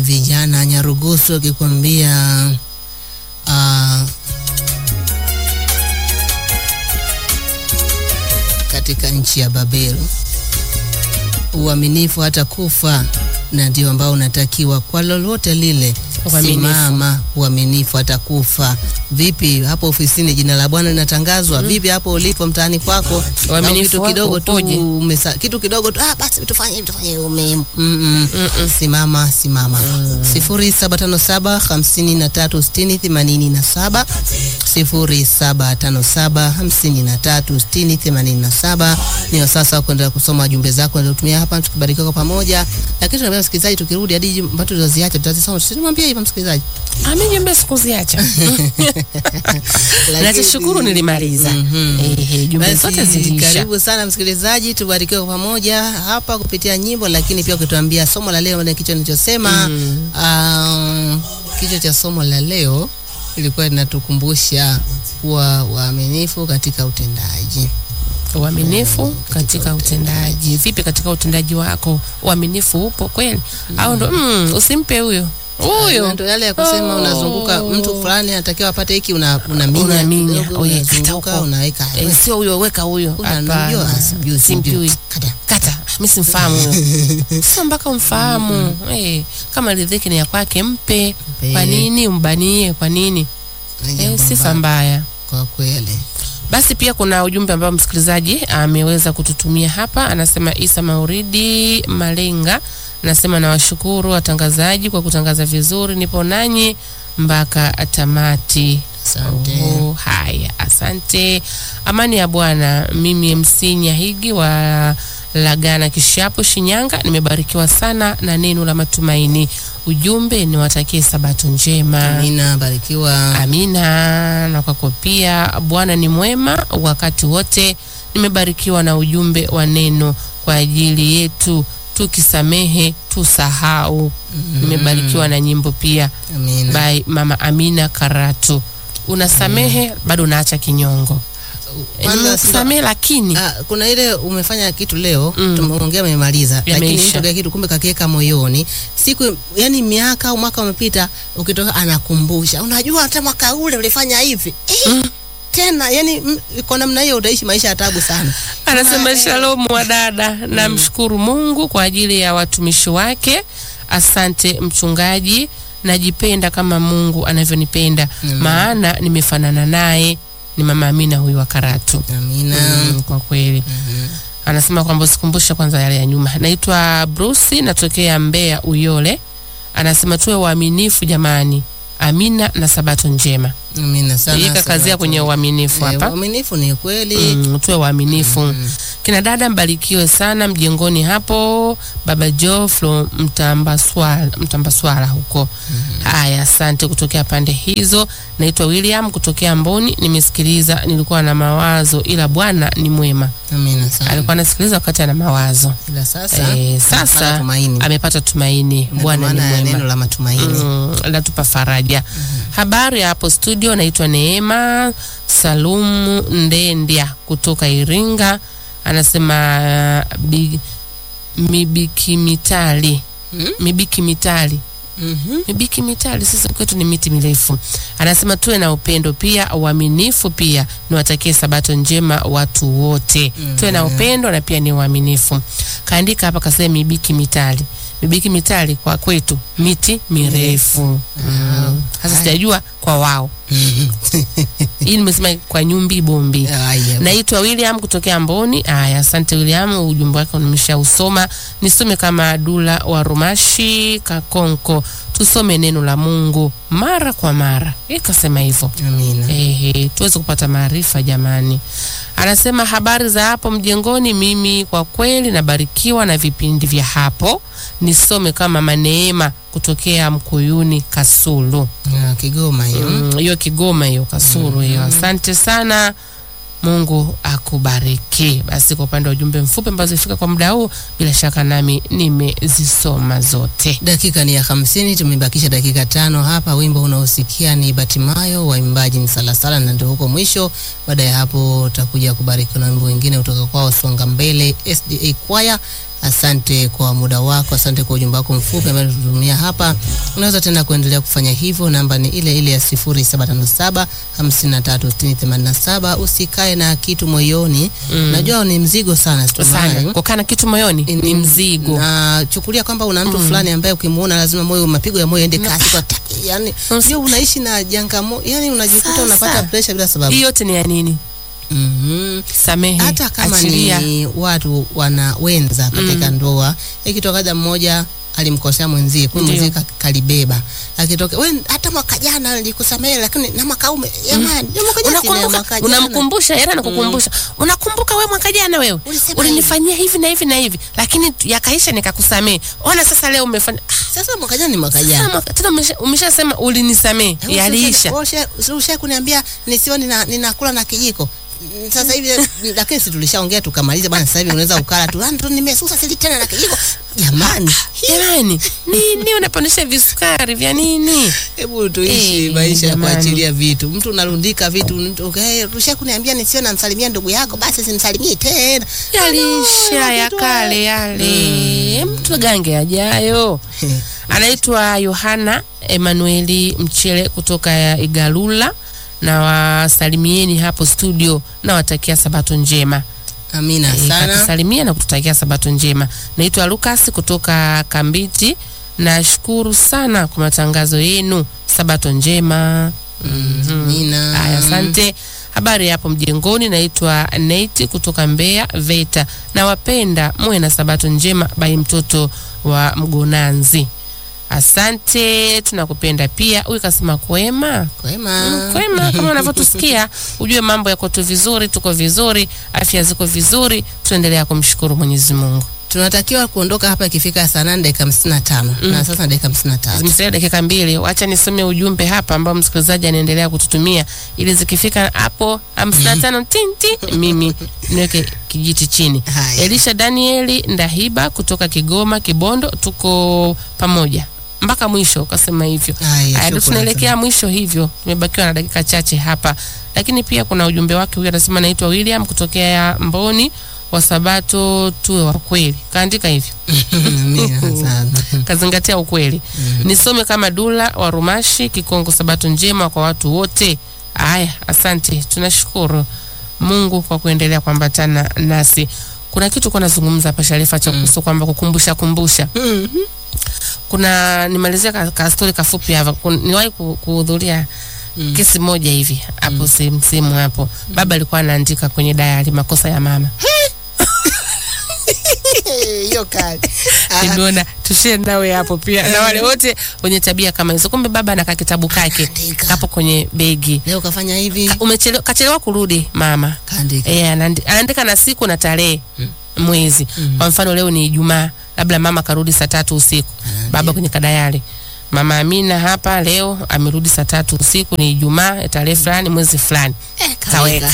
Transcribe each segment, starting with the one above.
vijana Nyarugusu akikwambia uh, katika nchi ya Babeli uaminifu hata kufa, na ndio ambao unatakiwa kwa lolote lile. Uaminifu. Simama uaminifu hata kufa. Vipi hapo ofisini, jina la Bwana linatangazwa? Vipi hapo ulipo mtaani kwako, Uaminifu au kitu wako kidogo tu upoje? umesa, kitu kidogo tu ah, basi tufanye hivi tufanye hivi, ume mm -mm. Simama simama. sifuri saba tano saba hamsini na tatu sitini themanini na saba sifuri saba tano saba hamsini na tatu sitini themanini na saba Ni sasa wa kuendelea kusoma jumbe zako niliotumia hapa, tukibarikiwa kwa pamoja. Lakini tunaambia msikilizaji, tukirudi hadi jumbe ambazo tulizoziacha tutazisoma, tusimwambie hivyo msikilizaji. Ami jumbe sikuziacha. Nachoshukuru nilimaliza. Ehe, jumbe Basi, zote ziliisha. Karibu sana msikilizaji, tubarikiwe kwa pamoja hapa kupitia nyimbo, lakini pia ukituambia somo la leo na kichwa nilichosema. Um, kichwa cha somo la leo ilikuwa linatukumbusha kuwa waaminifu katika utendaji. Uaminifu katika utendaji. Vipi katika utendaji wako? Uaminifu upo kweli? Au ndo mm, usimpe huyo. Na Huyo. Ndio yale ya kusema Oh. unazunguka mtu fulani anatakiwa apate hiki, una unaminya Unaminya. kidogo, Oye, kata unazunguka, huko. unaweka Eh, sio huyo weka huyo. unamjua, Hapana. ah, simjui, simjui. Simjui. Kata. Kata. Mimi simfahamu huyo. Sio mpaka umfahamu. Eh, kama riziki ni ya kwake mpe. Mpe. Kwa nini umbanie? Kwa nini? Ni Eh, jambo sifa mbaya, mbaya. kwa kweli. Basi pia kuna ujumbe ambao msikilizaji ameweza kututumia hapa. Anasema Isa Mauridi Malenga, anasema nawashukuru watangazaji kwa kutangaza vizuri, nipo nanyi mpaka tamati. Asante. Oh, haya, asante. Amani ya Bwana. Mimi MC Nyahigi wa Lagana Kishapu, Shinyanga, nimebarikiwa sana na neno la matumaini. Ujumbe niwatakie sabato njema. Amina, barikiwa. Amina. Na kwako pia, Bwana ni mwema wakati wote. Nimebarikiwa na ujumbe wa neno kwa ajili yetu, tukisamehe tusahau. Nimebarikiwa na nyimbo pia Amina. by Mama Amina Karatu. Unasamehe bado unaacha kinyongo. E, Kwanza nimekusamehe lakini Ah, kuna ile umefanya kitu leo Mm. tumeongea umemaliza, lakini Yameisha. mtu kile kitu kumbe kakiweka moyoni, siku yani miaka au mwaka umepita, ukitoka anakumbusha, unajua hata mwaka ule ulifanya hivi eh, tena yani mm, kwa namna hiyo utaishi maisha ya tabu sana. Anasema eh. shalom wa dada, namshukuru Mungu kwa ajili ya watumishi wake. Asante mchungaji, najipenda kama Mungu anavyonipenda, maana nimefanana naye. Ni mama Amina huyu wa Karatu. Amina. Mm, kwa kweli anasema kwamba usikumbushe kwanza yale ya nyuma. Naitwa Bruce, natokea Mbeya Uyole. Anasema tuwe waaminifu jamani. Amina na sabato njema. Amina sana. Yeye kakazia Sabato. kwenye uaminifu Eh, hapa. Uaminifu ni kweli. Mm, tuwe waaminifu. Kina dada mbarikiwe sana mjengoni hapo, baba Jo from Mtambaswala, Mtambaswala huko. Haya, asante kutokea pande hizo. Naitwa William kutokea Mboni, nimesikiliza, nilikuwa na mawazo, ila Bwana ni mwema. Amina sana. Alikuwa anasikiliza wakati ana mawazo. Ila sasa Eh, amepata sasa tumaini. amepata tumaini. Na Bwana ni maana ya mwema. neno la matumaini. Mm, latupa faraja. Habari ya hapo studio, naitwa Neema Salumu Ndendya kutoka Iringa. Anasema uh, bi, mibiki mitali Mm? mibiki mitali Mhm. mibiki mitali, sisi kwetu ni miti mirefu. Anasema tuwe na upendo pia, uaminifu pia. Niwatakie sabato njema watu wote, tuwe na upendo na pia ni uaminifu. Kaandika hapa kasema mibiki mitali, mibiki mitali kwa kwetu miti mirefu. Mm. Sasa sijajua kwa wao hii nimesema kwa nyumbi bombi. Haya. Naitwa William kutokea Mboni. Aya, asante William, ujumbe wako nimeshausoma. Nisome kama Dula wa Rumashi Kakonko, tusome neno la Mungu mara kwa mara. Yeye kasema hivyo. Amina. Ehe, tuweze kupata maarifa jamani. Anasema habari za hapo mjengoni. Mimi kwa kweli nabarikiwa na vipindi vya hapo. Nisome kama Maneema kutokea Mkuyuni Kasulu. Ah, Kigoma hiyo. Mm, hiyo Kigoma hiyo Kasulu hiyo. Asante sana. Mungu akubariki. Basi kwa upande wa ujumbe mfupi ambazo zifika kwa muda huu, bila shaka nami nimezisoma zote. Dakika ni ya hamsini, tumebakisha dakika tano hapa. Wimbo unaosikia ni Batimayo, waimbaji ni Salasala, na ndio huko mwisho. Baada ya hapo utakuja kubariki na wimbo wengine kutoka kwao Songa Mbele SDA Choir Asante kwa muda wako, asante kwa ujumbe wako mfupi ambao tutumia hapa. Unaweza tena kuendelea kufanya hivyo, namba ni ile ile ya 0757 536087. Usikae na kitu moyoni, najua ni mzigo sana sana situmai. kukaa na kitu moyoni ni mzigo na chukulia kwamba una mtu fulani ambaye ukimuona lazima moyo mapigo ya moyo ende kasi kwa ta, yani sio unaishi na jangamo, yani unajikuta Sasa. unapata pressure bila sababu. hii yote ni ya nini Mhm. samehe hata kama achilia ni watu wana wenza katika ndoa, ikitokaja mmoja alimkosea mwenzie, kwa Ndio. mwenzie ka- kalibeba, akitoka we, hata mwaka jana nilikusamehe, lakini na mwaka huu ume- jamani, ndio mwaka jana, si ni ya mwaka unakumbuka jana. unamkumbusha yeye anakukumbusha unakumbuka wewe mwaka jana wewe Ulisema ulinifanyia hivi na hivi na hivi lakini tu- yakaisha nikakusamehe ona sasa leo umefanya Sasa mwaka jana ni mwaka Ah, jana. mwaka- tena umesha- umeshasema ulinisamehe Wewe yaliisha usha- usha- usha kuniambia nisiwe nina, ninakula na kijiko Mm, sasa hivi lakini si tulishaongea tukamaliza bwana, sasa hivi unaweza ukala tu "Ah, ndo nimesusa sili tena na kijiko. Jamani, jamani nini unapandisha visukari vya nini hebu tuishi Eh, maisha ya jamani. kuachilia vitu. Mtu unarundika vitu, mtu, okay, rusha kuniambia nisiwe namsalimia ndugu yako, basi simsalimii tena. yaliisha ya kale yale mtu gange ajayo anaitwa Yohana Emanueli Mchele kutoka ya Igalula na wasalimieni hapo studio na watakia sabato njema Amina Eh, sana. katusalimia na kututakia sabato njema naitwa Lucas kutoka Kambiti nashukuru sana kwa matangazo yenu sabato njema Amina. Haya, asante. Habari hapo mjengoni, naitwa Nate kutoka Mbeya VETA. Nawapenda, muwe na sabato njema. Bai mtoto wa Mgonanzi. Asante, tunakupenda pia. Huyu kasema kwema Kwema. Mm, kwema kama unavyotusikia, ujue mambo yako tu vizuri, tuko vizuri, afya ziko vizuri, tunaendelea kumshukuru Mwenyezi Mungu. Tunatakiwa kuondoka hapa ikifika saa nane dakika hamsini na tano na sasa dakika hamsini na tatu. Zimesalia dakika mbili. Wacha nisome ujumbe hapa ambao msikilizaji anaendelea kututumia ili zikifika hapo hamsini na tano tinti mimi niweke kijiti chini. Haya. Elisha Danieli Ndahiba kutoka Kigoma Kibondo, tuko pamoja mpaka mwisho, ukasema hivyo. Haya, Haya, ndio shukrani tunaelekea mwisho hivyo, tumebakiwa na dakika chache hapa, lakini pia kuna ujumbe wake huyu, anasema naitwa William kutokea Mboni wa Sabato, tuwe wa kweli. Kaandika hivyo Amina sana. kazingatia ukweli. Nisome kama Dula wa Rumashi Kikongo. Sabato njema kwa watu wote. Haya, asante, tunashukuru Mungu kwa kuendelea kuambatana nasi. Kuna kitu kwa nazungumza hapa Sharifa cha kuhusu kwamba kukumbusha kumbusha. Kuna nimalizia ka, ka story kafupi hapa. Kun- Niwahi ku- kuhudhuria kesi moja hivi hapo sehemu sehemu hapo. Baba alikuwa anaandika kwenye dayari makosa ya mama. Hiyo kali. Ah, nimeona tushie nawe hapo pia na wale wote wenye tabia kama hizo. Kumbe baba anakaa kitabu kake Anaandika. hapo kwenye begi. Leo kafanya hivi. Umechelewa, kachelewa kurudi mama. Kaandika. Eh, anaandi- anaandika na siku na tarehe mwezi. Kwa mfano leo ni Ijumaa, labda mama karudi saa tatu usiku. Baba kwenye kadayari Mama Amina hapa leo amerudi saa tatu usiku, ni Ijumaa, tarehe fulani, mwezi fulani. Eh, Kaweka.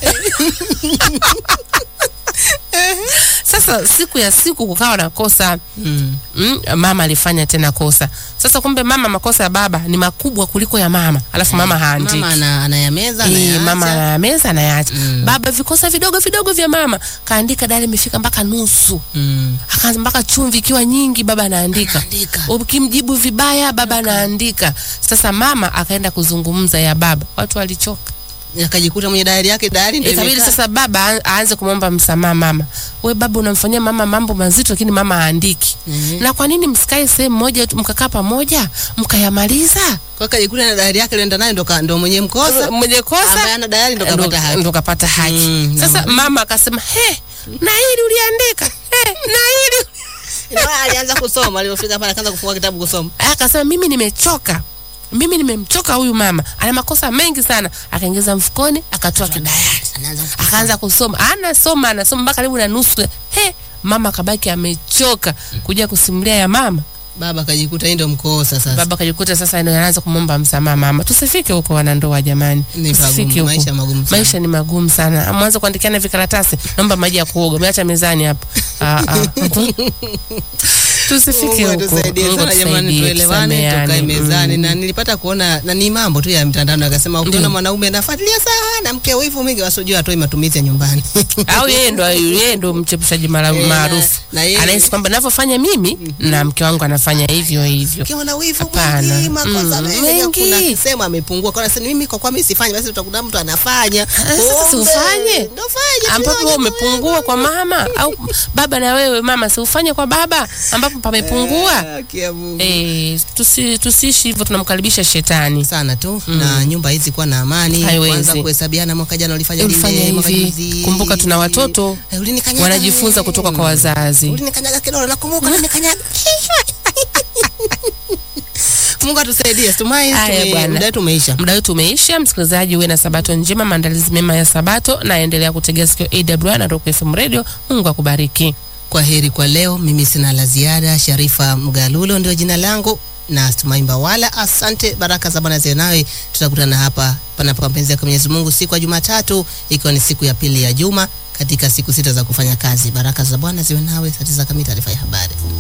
Sasa siku ya siku kukawa na kosa Mm. mm, mama alifanya tena kosa. Sasa kumbe mama, makosa ya baba ni makubwa kuliko ya mama, alafu mama haandiki. Mama ana, anayameza Eh, anayaacha. mama anayameza anayaacha. Mm. Baba vikosa vidogo vidogo vya mama kaandika, dali imefika mpaka nusu, Mm. akaanza mpaka chumvi ikiwa nyingi, baba anaandika. Anaandika. Ukimjibu vibaya, baba anaandika. Sasa mama akaenda kuzungumza ya baba, watu walichoka. Akajikuta mwenye dayari yake dayari ndio Ikabidi imekaa. sasa baba a- aanze kumwomba msamaha mama. We baba, unamfanyia mama mambo mazito, lakini mama haandiki. Mhm. Na kwa nini msikae sehemu moja tu mkakaa pamoja mkayamaliza? Kwa akajikuta na dayari yake alienda nayo ndo ka- ndo mwenye mkosa. Mwenye kosa Ambaye ana dayari ndo ndo kapata haki. ndo kapata haki. Mm, Sasa na- mama akasema he, na hili uliandika he, na hili Ndio alianza kusoma, alipofika pale akaanza kufungua kitabu kusoma. akasema mimi nimechoka, mimi nimemchoka huyu mama, ana makosa mengi sana. Akaingiza mfukoni, akatoa kidayari, Anaanza akaanza kusoma, anasoma anasoma mpaka karibu na nusu. He, mama akabaki amechoka kuja kusimulia ya mama baba kajikuta hii ndo mkosa sasa. baba kajikuta sasa ndio anaanza kumwomba msamaha mama. Tusifike huko wanandoa jamani, Ni tusifike magumu, huko. maisha magumu sana. Maisha ni magumu sana. Mwanzo kuandikiana vikaratasi, naomba maji ya kuoga, umeacha mezani hapo. Ah, ah. Tusifike Mungu huko. atusaidie Mungu sana jamani, atusaidie, tuelewane, tusameane. tukae mezani. Mm. Na nilipata kuona na ni mambo tu ya mtandao, akasema ukiona Ndio. mwanaume anafuatilia sana mke wivu mingi, wasijua atoi matumizi ya nyumbani. au yeye ndo yeye ndo mchepushaji mara- Eh, na- maarufu na yeye- anahisi kwamba navyofanya mimi na mke wangu anafanya hivyo hivyo Ukiwa na wivu Hapana. mwingi, makosa Mm, mengi, mengi. kuna kisema amepungua. Kwa nini mimi kwa kwa mimi sifanyi, basi utakuta mtu anafanya. sasa si Kumbe, ufanye. Ndio fanye. ambapo wewe umepungua kwa mama au baba na wewe mama si ufanye kwa baba ambapo pamepungua Kia Mungu. eh, tusi, tusiishi hivyo tunamkaribisha shetani sana tu na nyumba hizi kuwa na amani, Haiwezi. kwanza kuhesabiana, mwaka jana ulifanya ulifanya lile, mwaka hivi juzi. kumbuka tuna watoto Eh, ulinikanyaga wanajifunza wewe. kutoka kwa wazazi Ulinikanyaga kidogo nakumbuka ulinikanyaga. Mungu atusaidie. Tumai Haya tume- bwana. muda wetu umeisha. muda wetu umeisha msikilizaji uwe na sabato njema maandalizi mema ya sabato na endelea kutegea sikio awr na Rock FM radio mungu akubariki Kwa heri kwa leo, mimi sina la ziada. Sharifa Mgalulo ndio jina langu na Tumaimba wala asante. Baraka za Bwana ziwe nawe. Tutakutana hapa panapo mapenzi ya Mwenyezi Mungu siku ya Jumatatu, ikiwa ni siku ya pili ya juma katika siku sita za kufanya kazi. Baraka za Bwana ziwe nawe. Saa tisa kamili taarifa ya habari.